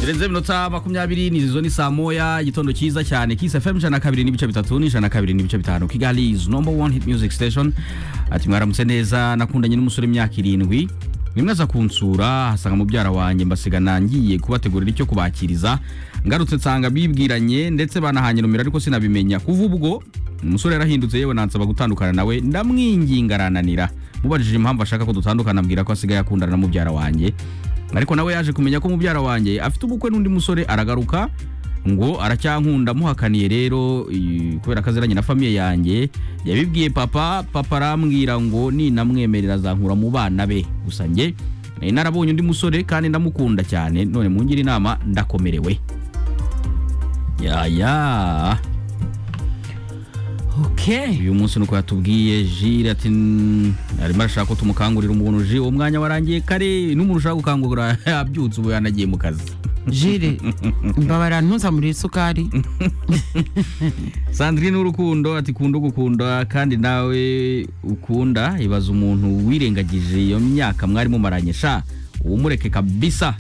birenze iminota makumyabiri n'izo ni saa moya igitondo cyiza cyane kisi fm ijana na kabiri n'ibice bitatu n'ijana na kabiri n'ibice bitanu kigali is number one hit music station ati mwaramutse neza nakundanye n'umusore imyaka irindwi nimwaza kunsura hasanga mubyara wanjye mbasigana ngiye kubategurira icyo kubakiriza ngarutse nsanga bibwiranye ndetse banahanye nomero ariko sinabimenya kuva ubwo umusore yarahindutse yewe nansaba gutandukana nawe ndamwinginga arananira mubajije impamvu ashaka ko dutandukana ambwira ko asigaye akundana na mubyara wanjye ariko nawe yaje kumenya ko mubyara wanjye afite ubukwe n'undi musore aragaruka ngo aracyankunda muhakaniye rero i- kubera ko aziranye na famiye yanjye yabibwiye papa papa arambwira ngo ninamwemerera azankura mu bana be gusa njye nari narabonye undi musore kandi ndamukunda cyane none mungire inama ndakomerewe yaya Okay. uyu munsi nuko yatubwiye jire ati "N- arimo arashaka ko tumukangurira umuntu ji uwo mwanya warangiye kare n'umuntu ushaka gukangurira yabyutse ubu yanagiye mu kazi Jire mbabara ntuzamurire isukari. sandrine w'urukundo ati kunda ugukunda kandi nawe ukunda ibaza umuntu wirengagije iyo myaka mwari mumaranye sha umureke kabisa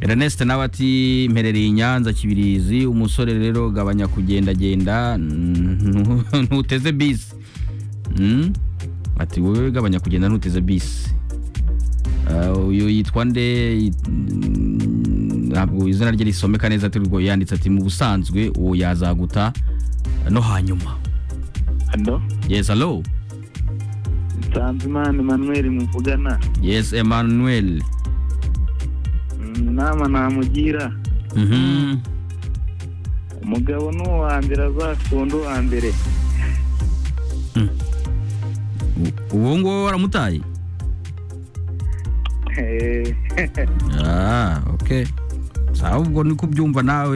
Ernest nawe ati mperereye i Nyanza Kibirizi umusore rero gabanya kugendagenda ntu- ntuteze bisi Mm? ati wowe gabanya kugenda ntuteze bisi Ah, uyu yitwa nde Yit- mm, ntabwo izina rye risomeka neza ati rwo yanditse ati mu busanzwe uwo yazaguta no hanyuma hano yes hello nsanzimana emmanuel muvugana yes emmanuel inama namugira Mhm. umugabo ni uwa mbere azakunda uwa mbere U- uwo nguwo waramutaye Eh, Ah, okay. Sawa ubwo niko ubyumva nawe